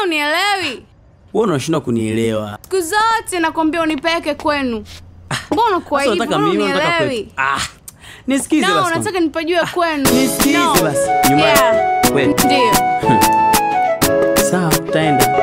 unielewi? Wewe unashindwa kunielewa. Siku zote nakwambia unipeleke kwenu. Mbona kwa Sasa hivyo? unataka Mbona mimi unataka unielewi? kwetu. Ah. Nisikize No, basi. unataka nipajue kwenu. Nisikize No. basi. Nyuma. Yeah. Wewe. Ndio. Sawa, tutaenda.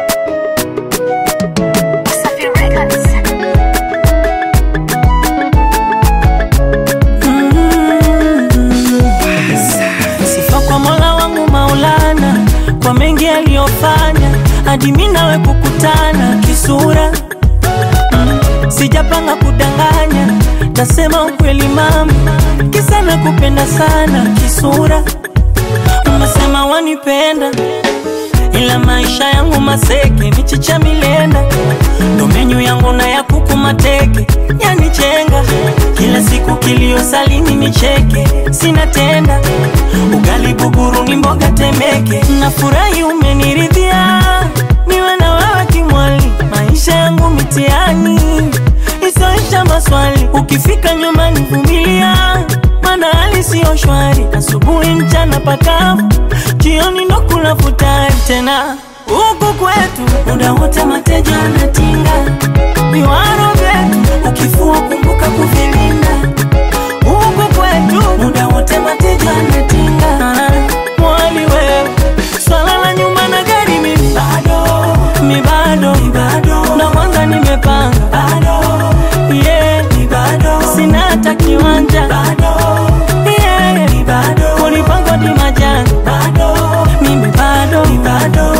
Sifa kwa Mola wangu Maulana kwa mengi aliyofanya hadi mimi nawe kukutana kisura. Mm, Sijapanga kudanganya, tasema ukweli mama, kisa nakupenda sana kisura. Umesema wanipenda ila maisha yangu maseke, michicha milenda, ndo menyu yangu na ya kuku mateke, yanichenga kila siku kilio salini nicheke, sina tenda ugali buguru ni mboga temeke, nafurahi umeniridhia, niwe na wewe kimwali, maisha yangu mitiani isoisha maswali, ukifika nyumbani vumilia, maana hali siyo shwari, asubuhi mchana pakavu, jioni ndo kula futari tena huku kwetu muda wote mateja anatinga viwaro vyetu, ukifua kumbuka kuvilinda huku kwetu muda wote mateja anatinga mwali wewe swala la nyumba na gari mimi bado mi bado mi bado na kwanza nimepanga bado yeah mi bado sina hata kiwanja bado yeah mi bado kunipanga di majani bado mimi bado mi bado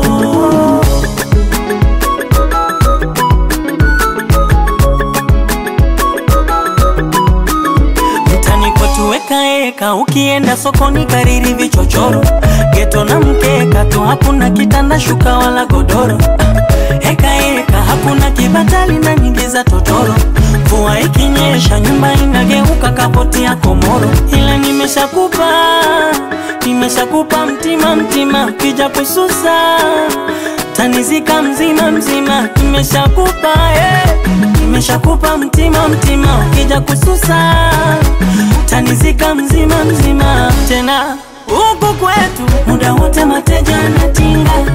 mtani kwetu weka eka, ukienda sokoni kariri vichochoro, geto na mkeka tu, hakuna kitanda shuka wala godoro. Ah, Eka eka, hakuna kibatali na nyingi za totoro. Mvua ikinyesha nyumba inageuka kapoti ya komoro, ila nimeshakupa nimeshakupa mtima mtima, ukija kususa tanizika mzima mzima, nimeshakupa eh. Nimeshakupa mtima mtima, ukija kususa tanizika mzima mzima. Tena huku kwetu muda wote mateja anatinga